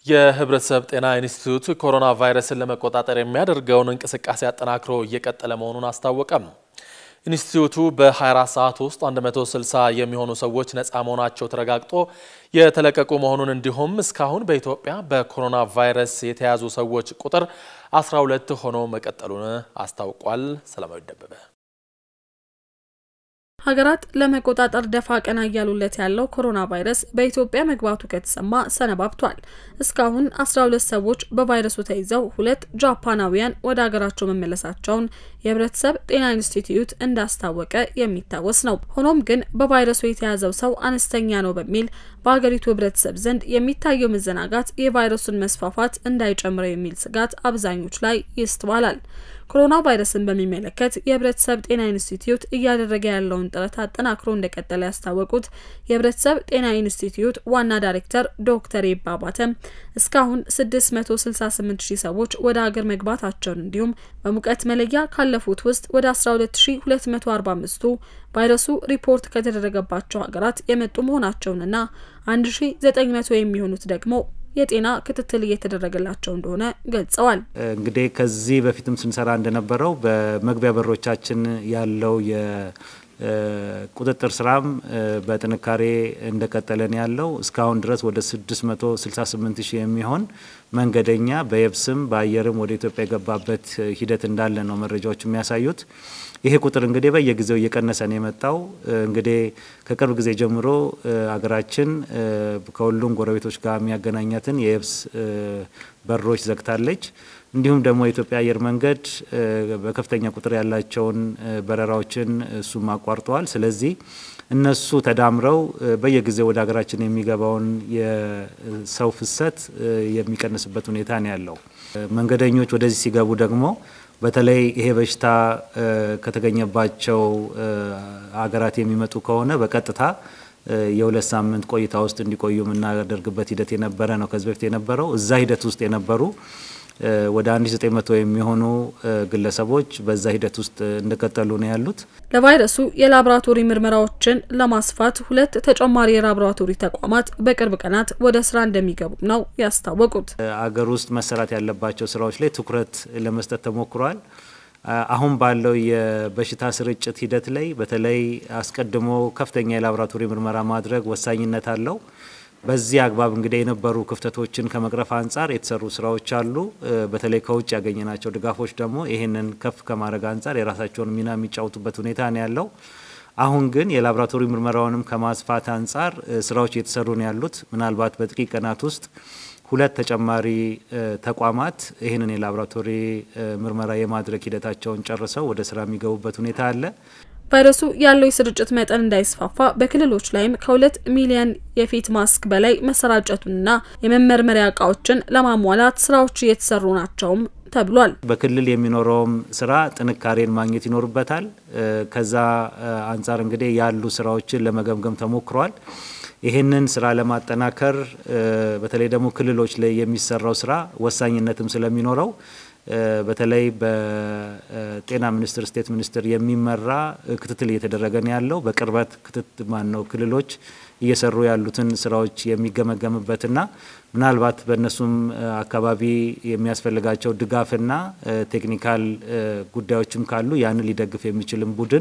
የህብረተሰብ ጤና ኢንስቲትዩት ኮሮና ቫይረስን ለመቆጣጠር የሚያደርገውን እንቅስቃሴ አጠናክሮ እየቀጠለ መሆኑን አስታወቀም። ኢንስቲትዩቱ በ24 ሰዓት ውስጥ 160 የሚሆኑ ሰዎች ነፃ መሆናቸው ተረጋግጦ የተለቀቁ መሆኑን እንዲሁም እስካሁን በኢትዮጵያ በኮሮና ቫይረስ የተያዙ ሰዎች ቁጥር 12 ሆኖ መቀጠሉን አስታውቋል። ሰላማዊ ደበበ ሀገራት ለመቆጣጠር ደፋ ቀና እያሉለት ያለው ኮሮና ቫይረስ በኢትዮጵያ መግባቱ ከተሰማ ሰነባብቷል። እስካሁን 12 ሰዎች በቫይረሱ ተይዘው ሁለት ጃፓናውያን ወደ ሀገራቸው መመለሳቸውን የህብረተሰብ ጤና ኢንስቲትዩት እንዳስታወቀ የሚታወስ ነው። ሆኖም ግን በቫይረሱ የተያዘው ሰው አነስተኛ ነው በሚል በሀገሪቱ ህብረተሰብ ዘንድ የሚታየው መዘናጋት የቫይረሱን መስፋፋት እንዳይጨምረው የሚል ስጋት አብዛኞች ላይ ይስተዋላል። ኮሮና ቫይረስን በሚመለከት የህብረተሰብ ጤና ኢንስቲትዩት እያደረገ ያለውን ጥረት አጠናክሮ እንደቀጠለ ያስታወቁት የህብረተሰብ ጤና ኢንስቲትዩት ዋና ዳይሬክተር ዶክተር ይባባተም እስካሁን 668 ሺህ ሰዎች ወደ ሀገር መግባታቸውን እንዲሁም በሙቀት መለያ ካለፉት ውስጥ ወደ 12245ቱ ቫይረሱ ሪፖርት ከተደረገባቸው ሀገራት የመጡ መሆናቸውንና 1900 የሚሆኑት ደግሞ የጤና ክትትል እየተደረገላቸው እንደሆነ ገልጸዋል። እንግዲህ ከዚህ በፊትም ስንሰራ እንደነበረው በመግቢያ በሮቻችን ያለው የቁጥጥር ስራም በጥንካሬ እንደቀጠለን ያለው እስካሁን ድረስ ወደ 668 ሺህ የሚሆን መንገደኛ በየብስም በአየርም ወደ ኢትዮጵያ የገባበት ሂደት እንዳለ ነው መረጃዎች የሚያሳዩት። ይሄ ቁጥር እንግዲህ በየጊዜው እየቀነሰ ነው የመጣው። እንግዲህ ከቅርብ ጊዜ ጀምሮ አገራችን ከሁሉም ጎረቤቶች ጋር የሚያገናኛትን የየብስ በሮች ዘግታለች። እንዲሁም ደግሞ የኢትዮጵያ አየር መንገድ በከፍተኛ ቁጥር ያላቸውን በረራዎችን እሱም አቋርጠዋል። ስለዚህ እነሱ ተዳምረው በየጊዜው ወደ ሀገራችን የሚገባውን የሰው ፍሰት የሚቀንስበት ሁኔታ ነው ያለው። መንገደኞች ወደዚህ ሲገቡ ደግሞ በተለይ ይሄ በሽታ ከተገኘባቸው ሀገራት የሚመጡ ከሆነ በቀጥታ የሁለት ሳምንት ቆይታ ውስጥ እንዲቆዩ የምናደርግበት ሂደት የነበረ ነው። ከዚህ በፊት የነበረው እዛ ሂደት ውስጥ የነበሩ ወደ 1900 የሚሆኑ ግለሰቦች በዛ ሂደት ውስጥ እንደቀጠሉ ነው ያሉት። ለቫይረሱ የላቦራቶሪ ምርመራዎችን ለማስፋት ሁለት ተጨማሪ የላቦራቶሪ ተቋማት በቅርብ ቀናት ወደ ስራ እንደሚገቡም ነው ያስታወቁት። አገር ውስጥ መሰራት ያለባቸው ስራዎች ላይ ትኩረት ለመስጠት ተሞክሯል። አሁን ባለው የበሽታ ስርጭት ሂደት ላይ በተለይ አስቀድሞ ከፍተኛ የላቦራቶሪ ምርመራ ማድረግ ወሳኝነት አለው። በዚህ አግባብ እንግዲህ የነበሩ ክፍተቶችን ከመቅረፍ አንጻር የተሰሩ ስራዎች አሉ። በተለይ ከውጭ ያገኘናቸው ድጋፎች ደግሞ ይህንን ከፍ ከማድረግ አንጻር የራሳቸውን ሚና የሚጫወቱበት ሁኔታ ነው ያለው። አሁን ግን የላቦራቶሪ ምርመራውንም ከማስፋት አንጻር ስራዎች እየተሰሩ ነው ያሉት። ምናልባት በጥቂት ቀናት ውስጥ ሁለት ተጨማሪ ተቋማት ይህንን የላቦራቶሪ ምርመራ የማድረግ ሂደታቸውን ጨርሰው ወደ ስራ የሚገቡበት ሁኔታ አለ። ቫይረሱ ያለው የስርጭት መጠን እንዳይስፋፋ በክልሎች ላይም ከሁለት ሚሊዮን የፊት ማስክ በላይ መሰራጨቱንና የመመርመሪያ እቃዎችን ለማሟላት ስራዎች እየተሰሩ ናቸውም ተብሏል። በክልል የሚኖረውም ስራ ጥንካሬን ማግኘት ይኖርበታል። ከዛ አንጻር እንግዲህ ያሉ ስራዎችን ለመገምገም ተሞክሯል። ይህንን ስራ ለማጠናከር በተለይ ደግሞ ክልሎች ላይ የሚሰራው ስራ ወሳኝነትም ስለሚኖረው በተለይ በጤና ሚኒስቴር ስቴት ሚኒስቴር የሚመራ ክትትል እየተደረገ ነው ያለው። በቅርበት ክትት ማን ነው ክልሎች እየሰሩ ያሉትን ስራዎች የሚገመገምበትና ምናልባት በእነሱም አካባቢ የሚያስፈልጋቸው ድጋፍና ቴክኒካል ጉዳዮችም ካሉ ያንን ሊደግፍ የሚችልም ቡድን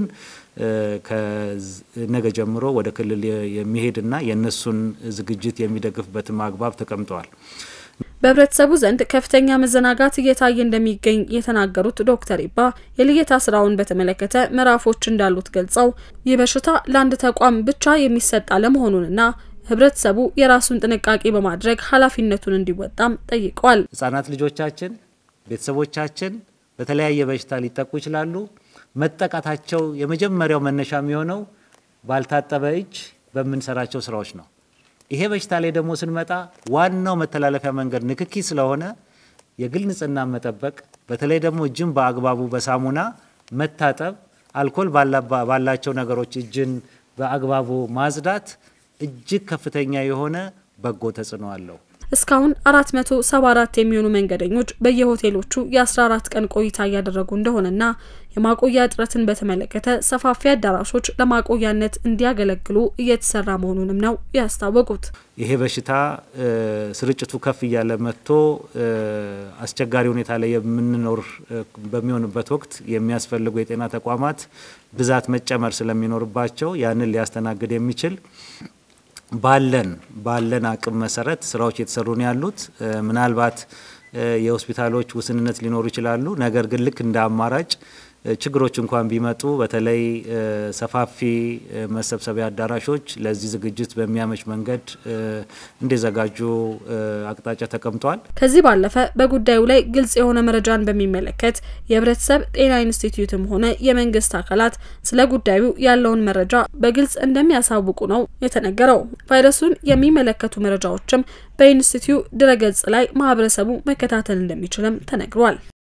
ከነገ ጀምሮ ወደ ክልል የሚሄድና የእነሱን ዝግጅት የሚደግፍበትም አግባብ ተቀምጠዋል። በህብረተሰቡ ዘንድ ከፍተኛ መዘናጋት እየታየ እንደሚገኝ የተናገሩት ዶክተር ኢባ የልየታ ስራውን በተመለከተ ምዕራፎች እንዳሉት ገልጸው ይህ በሽታ ለአንድ ተቋም ብቻ የሚሰጥ አለመሆኑንና ህብረተሰቡ የራሱን ጥንቃቄ በማድረግ ኃላፊነቱን እንዲወጣም ጠይቀዋል። ህጻናት ልጆቻችን፣ ቤተሰቦቻችን በተለያየ በሽታ ሊጠቁ ይችላሉ። መጠቃታቸው የመጀመሪያው መነሻ የሚሆነው ባልታጠበ እጅ በምንሰራቸው ስራዎች ነው። ይሄ በሽታ ላይ ደግሞ ስንመጣ ዋናው መተላለፊያ መንገድ ንክኪ ስለሆነ የግል ንጽህና መጠበቅ፣ በተለይ ደግሞ እጅን በአግባቡ በሳሙና መታጠብ፣ አልኮል ባላቸው ነገሮች እጅን በአግባቡ ማጽዳት እጅግ ከፍተኛ የሆነ በጎ ተጽዕኖ አለው። እስካሁን 474 የሚሆኑ መንገደኞች በየሆቴሎቹ የ14 ቀን ቆይታ እያደረጉ እንደሆነና የማቆያ እጥረትን በተመለከተ ሰፋፊ አዳራሾች ለማቆያነት እንዲያገለግሉ እየተሰራ መሆኑንም ነው ያስታወቁት። ይሄ በሽታ ስርጭቱ ከፍ እያለ መጥቶ አስቸጋሪ ሁኔታ ላይ የምንኖር በሚሆንበት ወቅት የሚያስፈልጉ የጤና ተቋማት ብዛት መጨመር ስለሚኖርባቸው ያንን ሊያስተናግድ የሚችል ባለን ባለን አቅም መሰረት ስራዎች እየተሰሩ ነው ያሉት። ምናልባት የሆስፒታሎች ውስንነት ሊኖሩ ይችላሉ። ነገር ግን ልክ እንደ አማራጭ ችግሮች እንኳን ቢመጡ በተለይ ሰፋፊ መሰብሰቢያ አዳራሾች ለዚህ ዝግጅት በሚያመች መንገድ እንዲዘጋጁ አቅጣጫ ተቀምጧል። ከዚህ ባለፈ በጉዳዩ ላይ ግልጽ የሆነ መረጃን በሚመለከት የሕብረተሰብ ጤና ኢንስቲትዩትም ሆነ የመንግስት አካላት ስለ ጉዳዩ ያለውን መረጃ በግልጽ እንደሚያሳውቁ ነው የተነገረው። ቫይረሱን የሚመለከቱ መረጃዎችም በኢንስቲትዩ ድረገጽ ላይ ማህበረሰቡ መከታተል እንደሚችልም ተነግሯል።